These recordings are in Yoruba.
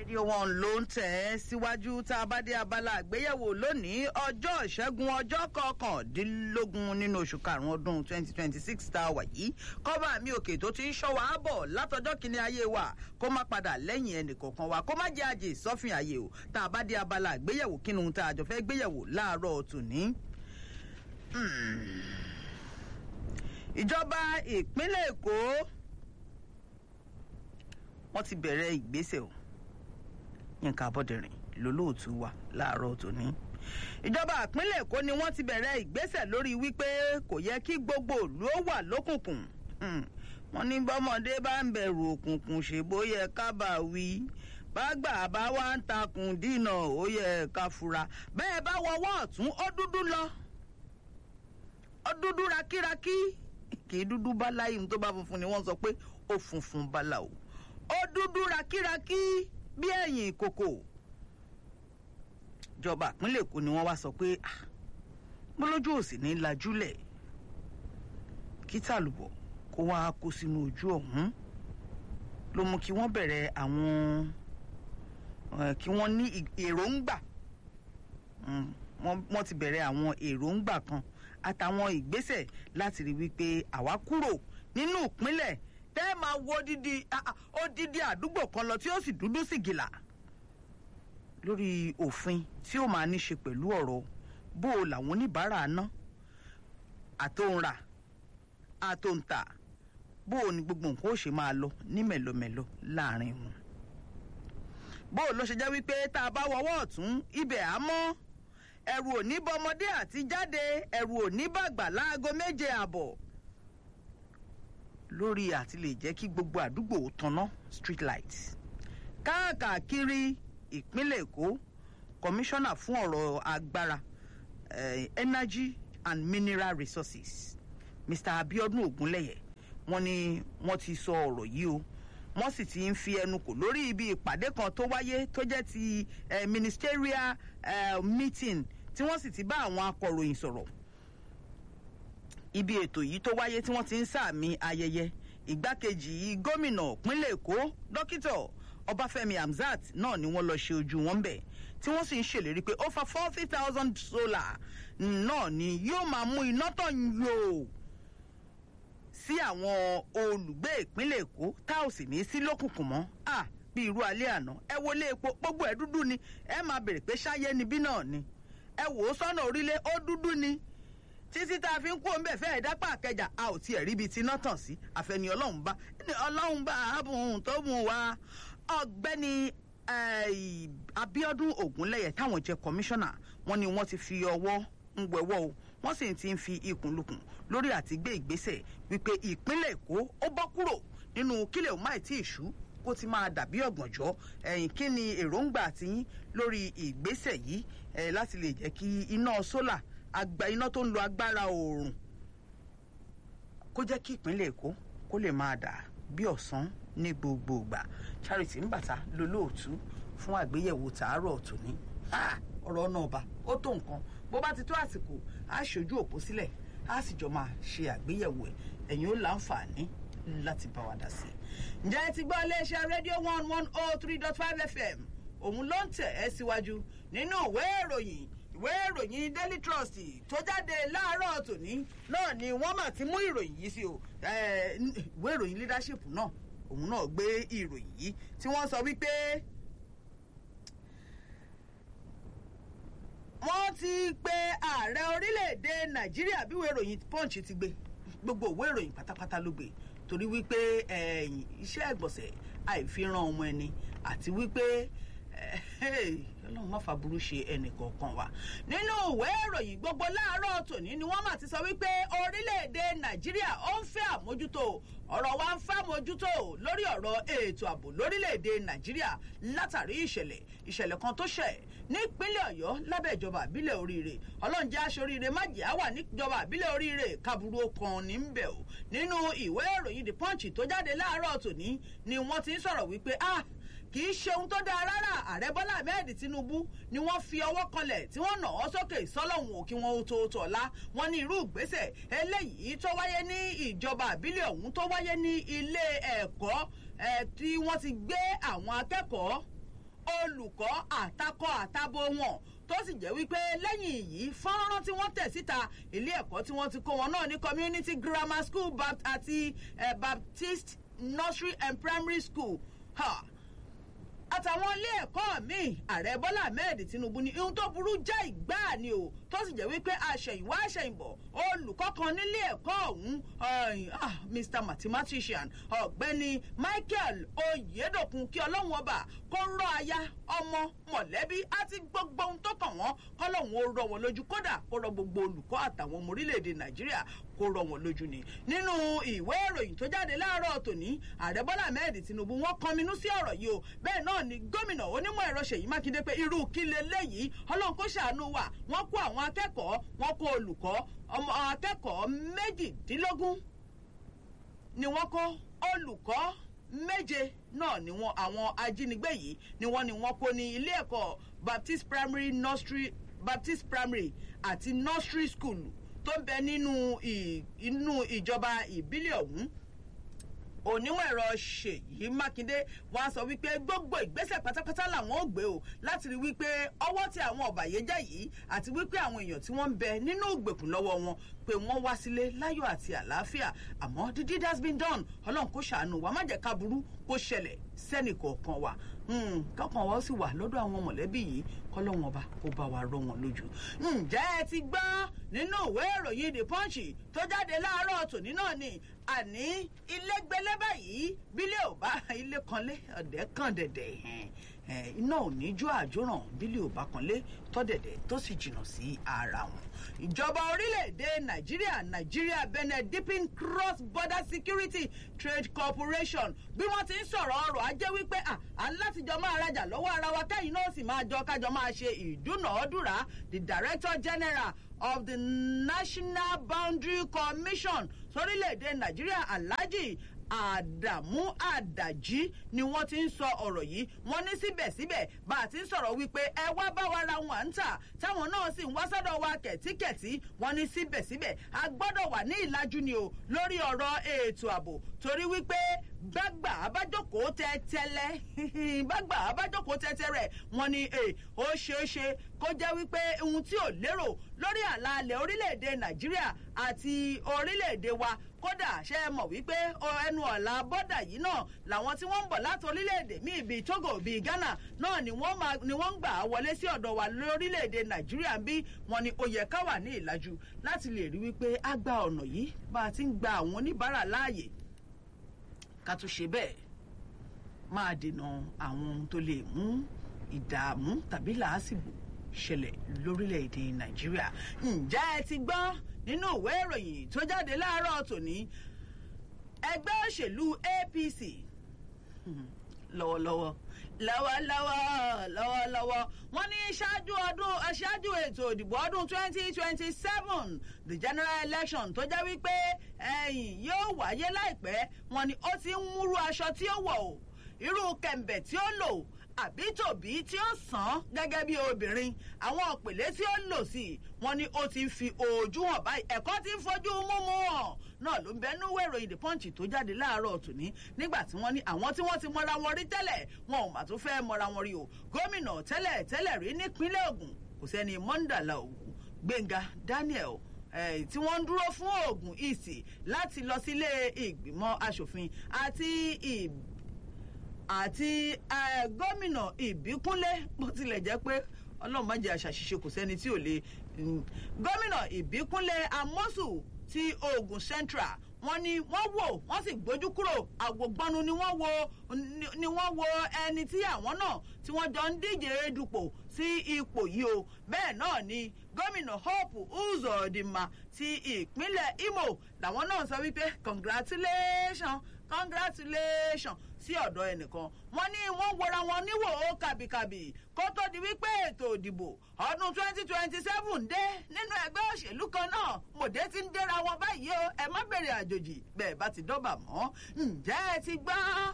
rédíò wọn ló ń tẹ̀ ẹ́ síwájú tá a bá dé abala àgbéyẹ̀wò lónìí ọjọ́ ìṣẹ́gun ọjọ́ kọkàndínlógún nínú oṣù karùn-ún ọdún twenty twenty six tá a wà yìí kọ́ba mi òkè tó ti ń ṣọ́ wa bọ̀ látọjọ́ kìíní ayé wa kó má padà lẹ́yìn ẹnìkọ̀ọ̀kan wa kó má jẹ́ àjè sọ́fìn ayé o tá a bá dé abala àgbéyẹ̀wò kí ni ohun tá a jọ fẹ́ gbéyẹ̀wò láàárọ̀ tòní. ìjọba ìpínlẹ̀ èkó wọ́n ti bẹ̀rẹ̀ ìgbésẹ̀ o yínká abọ́dẹ̀rìn lólóòtú wa láàárọ̀ tòní. ìjọba ìpínlẹ̀ èkó ni wọ́n ti bẹ̀rẹ̀ ìgbésẹ̀ lórí wípé kò yẹ kí gbogbo ìlú ó wà lókùnkùn. wọ́n ní bọ́mọdé bá ń bẹ̀rù òkùnkùn ṣèbó yẹ ká bá wí bágbà bá wá ń takùn dínà ó yẹ ká fura bẹ́ẹ̀ bá wọwọ́ ọ̀tún ó dúdú lọ ó dúdú rakíraki kì í dúdú bá láyé tó bá funfun ni wọ́n sọ pé ó funfun bala o ó dúdú rakíraki bí ẹ̀yìn ìkòkò ìjọba ìpínlẹ̀ èkó ni wọ́n wá sọ pé mo lójú òsì ní lajúlẹ̀ kí tàlùbọ̀ kó wá kó sínú ojú ọ̀hún ló mú kí wọ́n bẹ̀rẹ̀ àwọn kí wọ́n ní èròǹgbà wọ́n ti bẹ̀rẹ̀ àwọn èròǹgbà kan àtàwọn ìgbésẹ̀ láti rí wípé àwa kúrò nínú ìpínlẹ̀ tẹ́ ẹ máa wo odidi odidi àdúgbò kan lọ tí ó sì dúdú sí gìlà lórí òfin tí ó máa ní ṣe pẹ̀lú ọ̀rọ̀ bó o làwọn oníbàárà ná àtòǹrà àtòǹtà bó o ní gbogbo nǹkan ó ṣe máa lọ ní mẹ̀lọmẹ̀lọ láàrin wọn. bó o ló ṣe jẹ́ wípé tá a bá wọwọ́ ọ̀tún ibẹ̀ á mọ́ ẹ̀rù ò ní bọmọdé àti jáde ẹ̀rù ò ní bàgbà láago méje àbọ̀ lórí àti lè jẹ́ kí gbogbo àdúgbò tanná street light. káàkiri ìpínlẹ̀ èkó kọmíṣánná fún ọ̀rọ̀ agbára uh, energy and mineral resources mr abiodun ogunlẹyẹ wọn ni wọn ti sọ ọ̀rọ̀ yìí o wọ́n sì ti ń fi ẹnu kò lórí ibi ìpàdé kan tó wáyé tó jẹ́ ti uh, ministerial uh, meeting tí wọ́n sì ti bá àwọn akọ̀ròyìn sọ̀rọ̀ ibi ètò yìí tó wáyé tí wọ́n ti ń sàmì ayẹyẹ ìgbákejì gómìnà ìpínlẹ̀ èkó dókítà ọbáfẹ́mi hamzat náà ni wọ́n lọ ṣe ojú wọn bẹ̀ tí wọ́n sì ń ṣèlérí pé over forty thousand solar náà ni yóò máa mú iná tàn yòó sí àwọn olùgbé ìpínlẹ̀ èkó tá ò sì ní sí lókùnkùn mọ́ à bí irú alẹ́ àná ẹ wọlé epo gbogbo ẹ̀ dúdú ni ẹ máa bèrè pé ṣáyé níbí náà ni ẹ wò ó sọ́nà orílẹ̀ ó dúdú ni títí tá a fi ń kó ń bẹ̀ fẹ́ẹ̀ dápà àkẹjà a ò tiẹ̀ ríbi tí iná tàn sí àfẹni ọlọ́run bá ní ọlọ́run bá ààbùn tó mú wa ọ̀gbẹ́ni abiodun ogunlẹyẹ táwọn jẹ kọmíṣánná wọn ni wọn ti fi ọwọ́ ń wẹ̀wọ́ o wọ́n sì ti ń fi ikùn lukùn lórí àti gbé ìgbésẹ̀ wípé ìpínlẹ̀ èkó ó bọ́ kúrò nínú kílẹ̀ òmáì tí ìṣú kó ti máa dàbí ọ̀gbọ̀njọ́ ẹ̀yìn kí ni èròǹgbà tiyín lórí ìgbésẹ̀ yìí láti lè jẹ́ kí iná sólà àgbà iná tó ń lo agbára oòrùn kó jẹ́ kí ìpínlẹ̀ èkó kó lè máa dà bí ọ̀sán ní gbogbo ìgbà charity ńbàtà lolóòtú fún àgbéyẹ̀wò tàárọ̀ tòní ọ̀rọ̀ náà bá ó tó nǹkan bó bá ti tó àsìkò á ṣojú òpó sílẹ̀ á sì jọ máa ṣe àgbéyẹ̀wò ẹ̀ ẹ̀yin ó láǹfààní láti bá wa dá sí i. ǹjẹ́ ẹ ti gbọ́ iléeṣẹ́ rédíò one one oh three dot five fm òun ló ń tẹ̀ ẹ́ síwájú nínú ìwé ìròyìn ìwé ìròyìn daily trust tó jáde láàárọ̀ tòní náà ni wọ́n mà ti mú ìròyìn yìí sí o ìwé ìròyìn leadership náà òun náà gbé ìròyìn yìí tí wọ́n sọ wípé wọ́n ti pe ààrẹ orílẹ̀-èdè nàìjíríà bí ìwé ìròyìn punch ti gbé gbogbo ìwé ìròyìn pátápátá ló gbé torí wípé iṣẹ́ ìgbọ̀nsẹ̀ àìfiran ọmọ ẹni àti wípé ọlọ́run má fàbúrú ṣe ẹnì kọ̀ọ̀kan wa. nínú ìwé ìròyìn gbogbo láàárọ̀ tòní ni wọ́n mà ti sọ wípé orílẹ̀-èdè nàìjíríà ó ń fẹ́ àmójútó ọ̀rọ̀ wa ń fẹ́ àmójútó lórí ọ̀rọ̀ ètò ààbò lórílẹ̀-èdè nàìjíríà látàrí ìṣẹ̀lẹ̀ ìṣẹ̀lẹ̀ kan tó ṣẹ̀ nípínlẹ̀ ọ̀yọ́ lábẹ́ ìjọba àbílẹ̀ oríire ọlọ́run jẹ́ aṣoríire májèá wà níjọba àbílẹ̀ oríire kaburu kan ní ń bẹ̀ o nínú ìwé ìròyìn the punch tó jáde láàárọ̀ tòní ni wọ́n ti ń sọ̀rọ̀ wípé ah kì í ṣe ohun tó dáa rárá ààrẹ bọ́lá ahmed tinubu ni wọ́n fi ọwọ́ kanlẹ̀ tí wọ́n nà ọ́ sókè sọ́lọ́hún òkè wọn ó tó tọ̀la wọn ní irú ìgbésẹ̀ eléyìí tó wáyé ní ìjọba àbílẹ̀ ọ̀hún tó wáyé ní ilé ẹ̀kọ́ tí wọ́n ti gbé àwọn akẹ́kọ̀ọ́ olùkọ́ àtakọ àtabo wọn tó sì jẹ́ wípé lẹ́yìn yìí fọ́nrán tí wọ́n tẹ̀ síta ilé ẹ̀kọ́ tí wọ́n ti kó wọn náà ní community grammar school Bapt àti eh, baptist nursery and primary school. Ha àtàwọn ilé ẹ̀kọ́ míì ààrẹ bọ́lá ahmed tinubu ní ihun tó burú já ìgbáà ni o tó sì jẹ́ wípé àṣẹ̀yìnwá àṣẹ̀yìnbọ̀ olùkọ́ kan nílé ẹ̀kọ́ ọ̀hún mr mathematician ọ̀gbẹ́ni michael oyedokun kí ọlọ́run ọba kó rọ aya ọmọ mọ̀lẹ́bí àti gbogbo ohun tó kàn wọ́n kọ́lọ́hún ó rọ wọn lójú kódà kó rọ gbogbo olùkọ́ àtàwọn ọmọ orílẹ̀-èdè nàìjíríà kó rọ wọn lójú ni nínú ìwé ìròyìn tó jáde láàárọ̀ tòní ààrẹ bọ́lá ahmed tinubu wọ́n kọminú sí ọ̀rọ̀ yìí o bẹ́ẹ̀ náà ni gómìnà onímọ̀ ẹ̀rọ ṣèyí mákindé pé irú kí leléyìí ọlọ́run kó ṣàánú wa wọ́n kó àwọn akẹ́kọ̀ọ́ wọ́n kó olùkọ́ ọmọ akẹ́kọ̀ọ́ méjìdínlógún ni wọ́n kó olùkọ́ méje náà ni wọn àwọn ajínigbé yìí ni wọ́n ni wọ́n kó ní ilé ẹ̀kọ́ baptist primary nursery baptist primary àti nursery school tó ń bẹ nínú inú ìjọba ìbílẹ̀ ọ̀hún onímọ̀ ẹ̀rọ ṣèyí mákindé wàá sọ wípé gbogbo ìgbésẹ̀ pátápátá làwọn ò gbé o láti rí wípé ọwọ́ tí àwọn ọ̀bàyéjẹ́ yìí àti wípé àwọn èèyàn tí wọ́n ń bẹ nínú ìgbèkùn lọ́wọ́ wọn pé wọ́n wá sílé láyọ̀ àti àlàáfíà àmọ́ the deed has been done ọlọ́run kó ṣàánú wa má jẹ́ ká burú kó ṣẹlẹ̀ sẹ́nì kọ̀ọ̀kan wa kọ́kàn wọ́n sì wà lọ́dọ̀ àwọn mọ̀lẹ́bí yìí kọ́lọ́wọ́n ọba kó bá wa rọ wọn lójú. ǹjẹ́ ẹ ti gbọ́ nínú ìwé ìròyìn the punch tó jáde láàárọ̀ tòní náà ni àní ilé gbélé báyìí bílẹ̀ ò bá ilé kanlé ọ̀dẹ́ kan dẹ̀dẹ̀ iná ò ní jó àjóràn bílẹ̀ ò bá kanlé tọ́dẹ̀dẹ̀ tó sì jìnnà sí ara wọn ìjọba orílẹ̀-èdè nàìjíríà nàìjíríà benin dipping cross border security trade corporation bí wọ́n ti ń sọ̀rọ̀ ọrọ̀ ajé wípé à ń látijọ́ máa rajà lọ́wọ́ ara wa kẹ́yìn náà sì máa jọ kájọ máa ṣe ìdúnàádúrà the director general of the national boundary commission sórílẹ̀-èdè nàìjíríà alhaji àdàmú àdàjí ni wọ́n ti ń sọ ọ̀rọ̀ yìí wọ́n ní síbẹ̀síbẹ̀ bá a ti ń sọ̀rọ̀ wípé ẹ wá bá wa ra wọn à ń tà táwọn náà sì ń wá sọ́dọ̀ wa kẹ̀tíkẹ̀tí wọ́n ní síbẹ̀síbẹ̀ a gbọ́dọ̀ wà ní ìlàjú ni o lórí ọ̀rọ̀ ètò ààbò torí wípé gbàgbà abájókòó tẹ́tẹ́lẹ́ gbàgbà abájókòó tẹ́tẹ́rẹ́ wọ́n ní ó ṣeé ṣe kó jẹ́ wípé ohun tí ò lérò lórí àlàalẹ̀ orílẹ̀-èdè nàìjíríà àti orílẹ̀-èdè wa kódà ṣe é mọ̀ wípé ẹnu ọ̀la bọ́dà yìí náà làwọn tí wọ́n ń bọ̀ láti orílẹ̀-èdè míì bíi togo bíi ghana náà ni wọ́n máa ni wọ́n ń gbà wọlé sí ọ̀dọ̀ wa lórílẹ̀-èdè nàìjíríà bí wọn ni ó yẹ ká wà ní ìlàjú láti lè rí wípé a gba ọ̀nà yìí bá a ti ń gba àwọn oníbàárà láàyè ká tún ṣe bẹ́ẹ̀ máa dènà àwọn ohun tó lè mú ìdààmú tàbí làásìgbò ṣẹlẹ̀ lórílẹ̀‐èdè nàìjíríà ǹjẹ́ ẹ ti gbọ́ nínú ìwé ìròyìn tó jáde láàárọ̀ tòní ẹgbẹ́ òṣèlú apc lọ́wọ́lọ́wọ́ lọ́wọ́lọ́wọ́ lọ́wọ́lọ́wọ́ wọ́n ní ṣáájú ọdún ṣáájú ètò ìdìbò ọdún twenty twenty seven the general election tó jẹ́ wípé ẹ̀yìn yóò wáyé láìpẹ́ wọ́n ní ó ti ń múrú aṣọ tí ó wọ̀ o irú kẹ̀m̀bẹ̀ tí ó lò àbí tòbí tí ó sàn gẹ́gẹ́ bí obìnrin àwọn òpèlé tí ó lò sí wọn ni ó ti fi ojú hàn báyìí ẹ̀kọ́ ti ń fojú múmú hàn náà ló ń bẹ nú wẹ̀rọ ìdè pọ́ǹchì tó jáde láàárọ̀ tòní nígbà tí wọ́n ní àwọn tí wọ́n ti mọra wọn rí tẹ́lẹ̀ wọn ò mà tún fẹ́ mọra wọn rí o gómìnà tẹ́lẹ̀ tẹ́lẹ̀ rí nípínlẹ̀ ogun kò sẹ́ni mọ́ńdàlá ògùn gbẹ̀ngà daniel tí wọ́n ń dúró fún ogun ìsì láti lọ sílé ìgbìmọ̀ asòfin àti ìb àti gómìnà ìbíkúnlé bó tilẹ̀ jẹ́ pé ọlọ́run má jẹ́ àṣàṣìṣe kò sẹ́ni tí ò lè gómìnà ìbíkúnlé amósù ti ogun central wọ́n ní wọ́n wò wọ́n sì gbójú kúrò àwògbọ́nu ni wọ́n wo ni wọ́n wo ẹni tí àwọn náà tí wọ́n jọ ń díje dupò sí ipò yìí o bẹ́ẹ̀ náà ni gómìnà hope uzodinma ti ìpínlẹ̀ imo làwọn náà sọ wípé congratulations congratulations sí ọ̀dọ̀ ẹnìkan wọ́n ní wọ́n wọra wọn níwò ó kàbìkàbì kó tó di wípé ètò ìdìbò ọdún twenty twenty seven dé nínú ẹgbẹ́ òṣèlú kan náà mòdé ti ń dẹ́ra wọn báyìí o ẹ má bèrè àjòjì bẹ́ẹ̀ bá ti dọ́bà mọ́ ǹjẹ́ ẹ ti gbọ́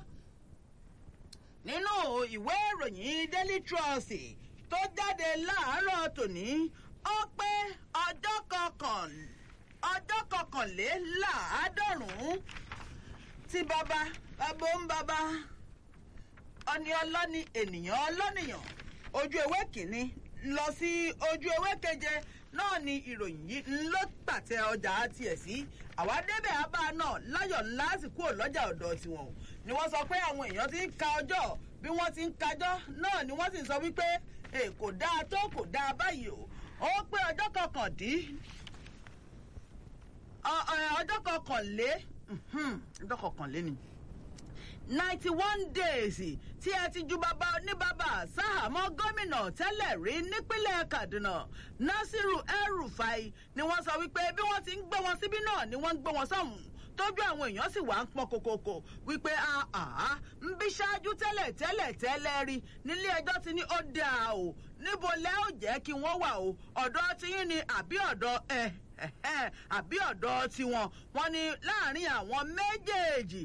nínú ìwé ìròyìn daily trust tó jáde láàárọ̀ tòní ó pé ọjọ́ kọkàn ọjọ́ kọkànléláàádọ́rùn-ún tí bàbá bàbá ń bàbá ọni ọlọ́ni ènìyàn ọlọ́nìyàn ojú ewé kìíní lọ sí ojú ewé keje náà ni ìròyìn yìí ló pàtẹ ọjà tiẹ̀ sí àwa débẹ̀ abá náà láyọ̀ ńlá sì kúrò lọ́jà ọ̀dọ̀ tiwọn o ni wọ́n sọ pé àwọn èèyàn ti ń ka ọjọ́ bí wọ́n ti ń kájọ́ náà ni wọ́n sì sọ wípé kò dáa tó kò dáa báyìí o ó pé ọjọ́ kọkàndín ọjọ́ kọkànlé ọjọ́ kọkànlé ni ninety one days tí ẹ ti ju bàbá oníbàbà sáhàmọ́ gómìnà tẹ́lẹ̀ rí nípínlẹ̀ kaduna nasiru el-rufai ni wọ́n sọ wípé bí wọ́n ti ń gbé wọn síbí náà ni wọ́n ń gbé wọn sọ́hùn tójú àwọn èèyàn sì wá ń pọn kòkòkò wípé àá ń bí ṣáájú tẹ́lẹ̀ tẹ́lẹ̀ tẹ́lẹ̀ rí nílé ẹjọ́ ti ní ó dáa o níbo lẹ́ ò jẹ́ kí wọ́n wà o ọ̀dọ́ tiyín ni àbí ọ̀dọ́ ẹ̀ àbí ọ̀dọ́ tiwọn wọn ni láàrin àwọn méjèèjì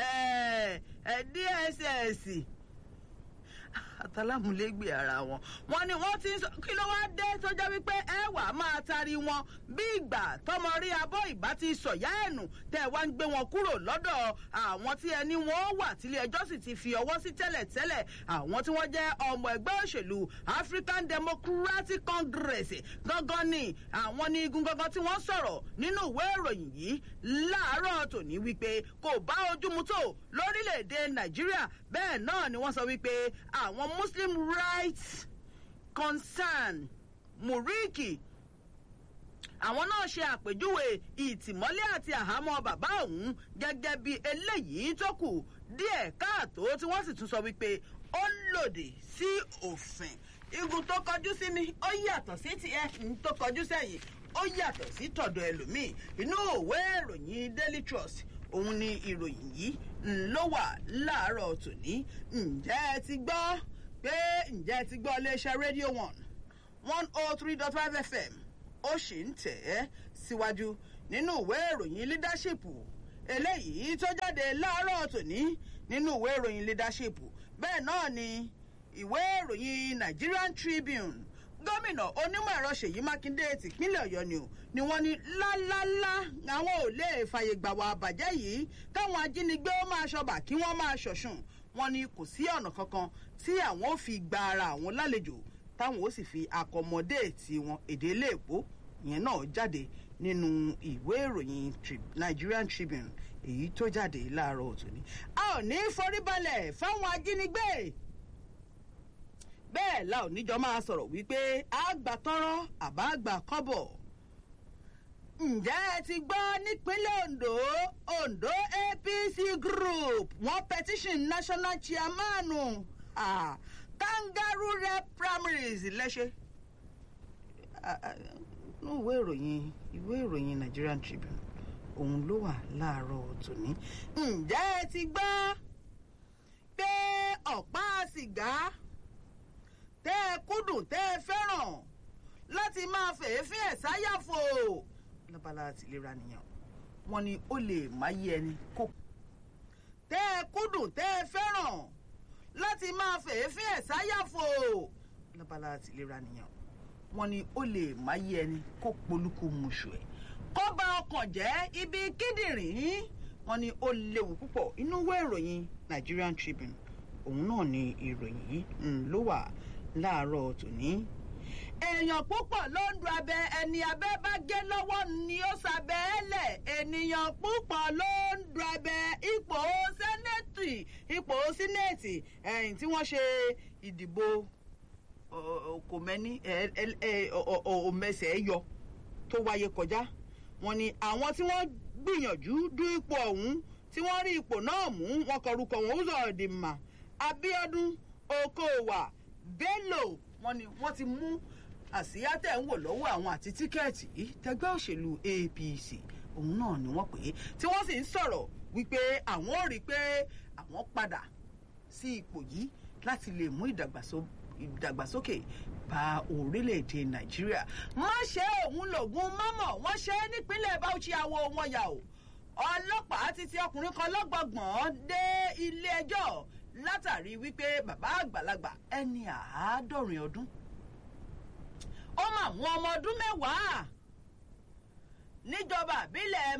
dss àtàlámúlégbè ara wọn wọn ni wọn ti ń sọ kí ló wá dé tó jẹ́ wípé ẹ wà máa tari wọn bí ìgbà tọmọ rí abọ́ ìbá ti sọ̀yá ẹ̀nù tẹ́ wá ń gbé wọn kúrò lọ́dọ̀ àwọn tí ẹni wọn wà tílé ẹjọ́ sì ti fi ọwọ́ sí tẹ́lẹ̀tẹ́lẹ̀ àwọn tí wọ́n jẹ́ ọmọ ẹgbẹ́ òṣèlú african democratic congress gangan ni àwọn ní igun gangan tí wọ́n sọ̀rọ̀ nínú ìwé ìròyìn yìí láàárọ̀ tòní wípé kò bá ojú mu tó lórílẹ̀‐èdè nàìjíríà bẹ́ẹ̀ náà ni wọ́n sọ wípé àwọn muslim rights concern muriki àwọn náà ṣe àpèjúwe ìtìmọ́lé àti àhámọ́ bàbá òun gẹ́gẹ́ bí eléyìí tó kù díẹ̀ káàtó tí wọ́n sì tún sọ wípé ó lòdì sí òfin igun tó kọjú sí mi ó yàtọ̀ sí tiẹ̀ ń tó kọjú sẹ́yìn ó yàtọ̀ sí tọ̀dọ̀ ẹlòmíì inú òwe ìròyìn daily trust òun ni ìròyìn yìí ló wà láàárọ̀ tòní ǹjẹ́ ẹ ti gbọ́ pé ǹjẹ́ ẹ ti gbọ́ iléeṣẹ́ radio one one oh three dot five fm ó sì ń tẹ̀ ẹ́ síwájú nínú ìwé ìròyìn leadership eléyìí tó jáde láàárọ̀ tòní nínú ìwé ìròyìn leadership bẹ́ẹ̀ náà ni ìwé ìròyìn nigerian tribune gómìnà onímọ̀ ẹ̀rọ ṣèyí mákindé tìpínlẹ̀ ọ̀yọ́ ni o ni wọ́n ní lálálá àwọn ò lè fàyè gbà wà àbàjẹ́ yìí káwọn ajínigbé ó máa ṣọba kí wọ́n máa ṣọ̀ṣùn wọn ni kò sí ọ̀nà kankan tí àwọn ò fi gba ara àwọn lálejò táwọn ó sì fi àkọmọdé tiwọn èdè iléèpó ìyẹn náà jáde nínú ìwé ìròyìn nigerian tribune èyí tó jáde láàárọ̀ òtún a ò ní foríbalẹ̀ fáwọn ajínigbé bẹ́ẹ̀ la ò níjọ máa sọ̀rọ̀ wípé àgbà tọ́rọ́ àbá àgbà kọ́bọ̀. ǹjẹ́ ẹ ti gbọ́ nípínlẹ̀ ondo ondo apc group wọ́n petition national chairman ah, kangaroo rep primaries lẹ́sẹ̀. inú ìwé ìròyìn ìwé ìròyìn nigerian tribune òun ló wà láàárọ̀ tòní. ǹjẹ́ ẹ ti gbọ́ pé ọ̀pá sìgá tẹ́ ẹ kúndùn tẹ́ ẹ fẹ́ràn láti máa fèéfín ẹ̀ sáyàfò lábala àtìlera nìyẹn wọn ni ó lè má yé ẹni kó. tẹ́ ẹ kúndùn tẹ́ ẹ fẹ́ràn láti máa fèéfín ẹ̀ sáyàfò lábala àtìlera nìyẹn wọn ni ó lè má yé ẹni kó polúkú muṣu ẹ̀ kó bá ọkàn jẹ́ ibi kíndìnrín wọn ni ó léwu púpọ̀ inú ìwé ìròyìn nigerian tribune òun náà ni ìròyìn yìí ló wà láàárọ̀ tòní. èèyàn púpọ̀ ló ń du abẹ ẹni abẹ bá gé lọ́wọ́ ni ó sàbẹ̀ ẹ́ lẹ̀ ènìyàn púpọ̀ ló ń du abẹ ipò sẹ́nẹ̀tì ipò sínẹ̀tì ẹ̀yìn tí wọ́n ṣe ìdìbò kò mẹ́ni òmẹsẹ̀ yọ tó wáyé kọjá wọn ni àwọn tí wọ́n gbìyànjú du ipò ọ̀hún tí wọ́n rí ipò náà mú wọn kọrúkọ wọn ó sọ̀rọ̀ dì mà abiodun okowa bello wọn ni wọn ti mú àsíá tẹ̀ ń wò lọ́wọ́ àwọn àti tíkẹ́ẹ̀tì yìí tẹgbẹ́ òṣèlú apc òun náà ni wọ́n pè é tí wọ́n sì ń sọ̀rọ̀ wípé àwọn ò rí i pé àwọn padà sí ipò yìí láti lè mú ìdàgbàsókè bá orílẹ̀-èdè nàìjíríà má ṣe òun lògùn mọ́mọ́ wọ́n ṣe é nípínlẹ̀ bauchi àwọ̀ wọn yà ó ọlọ́pàá ti ti ọkùnrin kan lọ́gbọ̀gbọ̀n dé ilé ẹjọ́ látàrí wípé bàbá àgbàlagbà ẹni àádọ́rin ọdún ó mà mú ọmọ ọdún mẹ́wàá níjọba àbílẹ̀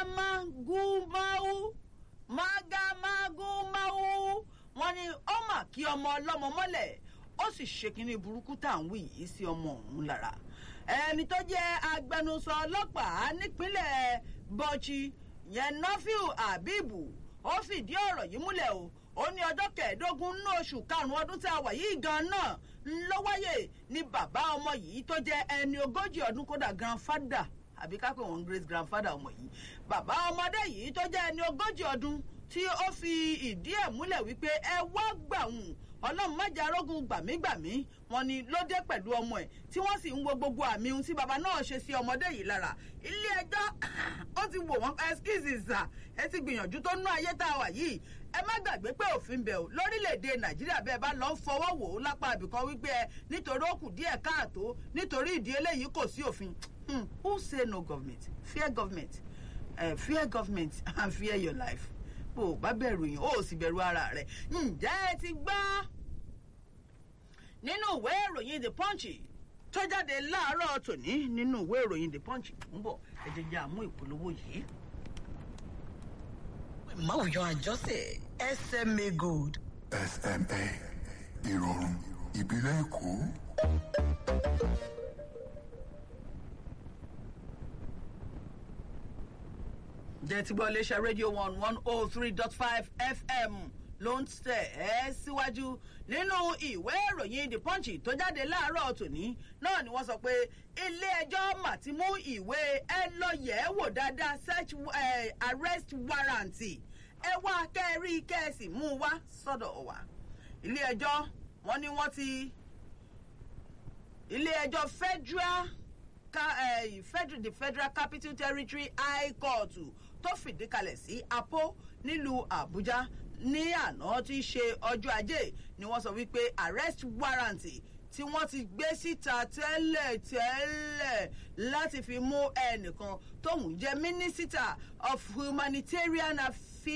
mágámágúmáú mágámágúmáú wọn ni ó mà kí ọmọ ọlọ́mọ mọ́lẹ̀ ó sì ṣe kínní burúkú tá à ń wí yìí sí ọmọ ọ̀hún lára ẹni tó jẹ́ agbẹnusọ ọlọ́pàá nípínlẹ̀ bọ́chí yẹn nọ́fíù àbíbù ó fìdí ọ̀rọ̀ yìí múlẹ̀ o ó ní ọjọ́ kẹẹ̀ẹ́dógún nínú oṣù karùn-ún ọdún tí a wà yìí gan náà ló wáyé ní bàbá ọmọ yìí tó jẹ́ ẹni ogójì ọdún kódà grandfather àbí ká pè wọ́n great grandfather ọmọ yìí bàbá ọmọdé yìí tó jẹ́ ẹni ogójì ọdún tí ó fi ìdí ẹ̀ múlẹ̀ wípé ẹ wá gbà wùn ọlọ́run má jẹ́ arógun gbàmígbàmí wọn ni ló dé pẹ̀lú ọmọ ẹ̀ tí wọ́n sì ń wo gbogbo àmì ohun tí baba náà ṣe sí ọmọdé yìí lára ilé ẹjọ́ ó ti wò wọ́n ẹskíìsì sà ẹ ti gbìyànjú tó nú ayé tá a wà yìí ẹ má gbàgbé pé òfin bẹ̀ ò lórílẹ̀‐èdè nàìjíríà bẹ́ẹ̀ bá lọ́ọ́ fọwọ́ wò ó lápá ibìkan wípé ẹ nítorí ó kù díẹ̀ káàtó nítorí ìdí eléyìí kò sí òfin who say no government fear government uh, fear government and fear your life bó o bá bẹ̀rù yín ó sì bẹ̀rù ara rẹ̀ ǹjẹ́ ẹ ti gbọ́ nínú ìwé ìròyìn the punch tó jáde láàárọ̀ tòní nínú ìwé ìròyìn the punch ń bọ̀ ẹ jẹ́ jẹ́ àmú ìpolówó yìí. máwùjọ àjọsẹ̀ SMA Gold. SMA ìrọ̀rùn ìbílẹ̀ èkó. jẹ́ ti gbọ́ iléeṣẹ́ rédíò one one oh three dot five fm ló ń tẹ̀ ẹ́ síwájú nínú ìwé ìròyìn the punch tó jáde láàárọ̀ tòní náà ni wọ́n sọ pé ilé ẹjọ́ mà ti mú ìwé ẹ lọ yẹ̀ ẹ́ wò dáadáa search uh, arrest warrant ẹ wá kẹ́rí kẹ́sì mú un wá sọ́dọ̀ wa ilé ẹjọ́ wọ́n ní wọ́n ti ilé ẹjọ́ federal ka, uh, federal the federal capital territory high court tó fìdí kalẹ̀ sí apo nílùú àbújá ní àná tí í ṣe ọjọ́ ajé ni wọ́n sọ wípé arrest warrant tí wọ́n ti gbé síta tẹ́lẹ̀ tẹ́lẹ̀ láti fi mú ẹnìkan tóun jẹ́ minister of humanitarian affairs.